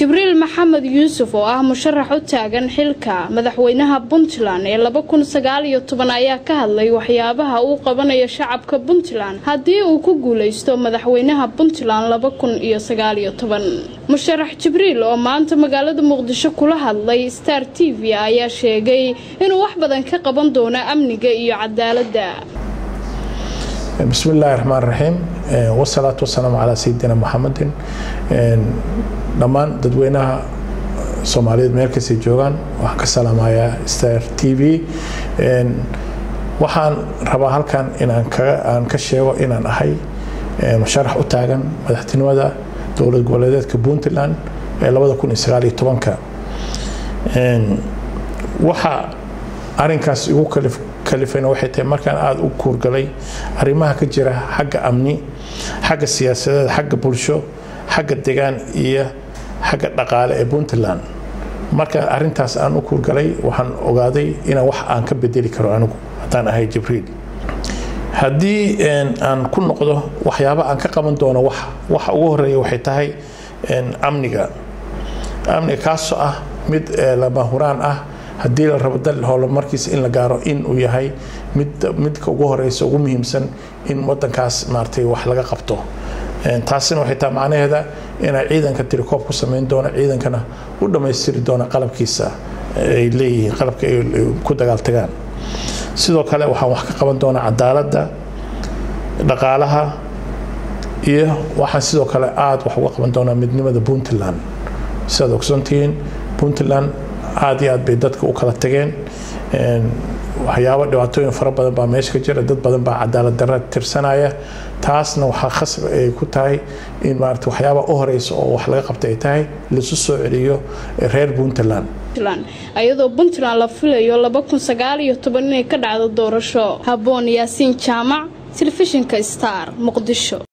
jibriil maxamed yuusuf oo ah musharax u taagan xilka madaxweynaha puntland ee laba kun sagaal iyo toban ayaa ka hadlay waxyaabaha uu qabanayo shacabka puntland haddii uu ku guuleysto madaxweynaha puntland laba kun iyo sagaal iyo toban musharax jibriil oo maanta magaalada muqdisho kula hadlay star t v ayaa sheegay inuu wax badan ka qaban doono amniga iyo cadaaladda bismi illaahi raxmaan raxiim wasalaatu wasalaamu calaa sayidina muxamedin dhammaan dadweynaha soomaaliyeed meel kastay joogaan waxaan ka salaamayaa star t v waxaan rabaa halkan inaan aan ka sheego inaan ahay musharax u taagan madaxtinimada dowlad goboleedeedka puntland ee labada kun iyo sagaal iyo tobanka waxa arinkaas igu kalifayna waxay tahay markaan aada u kuurgalay arrimaha ka jira xagga amni xagga siyaasadeed xagga bulsho xagga degaan iyo xagga dhaqaale ee puntland markaan arintaas aan u kuurgalay waxaan ogaaday inaan wax aan ka bedeli karo anigu haddaan ahay jibriil haddii aan ku noqdo waxyaaba aan ka qaban doono wax waxa ugu horeeya waxay tahay amniga amniga kaasoo ah mid lama huraan ah haddii la rabo dal howlmarkiisa in la gaaro in uu yahay mid midka ugu horeysa ugu muhiimsan in wadankaas maaragtay wax laga qabto taasina waxay tahay macnaheeda inay ciidanka tirikoob ku samayn doono ciidankana u dhammaystiri doona qalabkiisa ay leeyihiin qalabka ay ku dagaaltagaan sidoo kale waxaan wax ka qaban doonaa cadaaladda dhaqaalaha iyo waxaan sidoo kale aada wax uga qaban doonaa midnimada puntland sidaad ogsoontihiin puntland aada iyo aad bay dadka u kala tageen waxyaabo dhibaatooyin fara badan baa meesha ka jira dad badan baa cadaalad darra tirsanaya taasna waxaa khasab ay ku tahay in maarata waxyaaba u horeysa oo wax laga qabta ay tahay laisu soo celiyo reer puntland ayadoo puntland la filayo laba kun sagaal iyo toban inay ka dhacdo doorasho haboon yaasiin jaamac telefishinka star muqdisho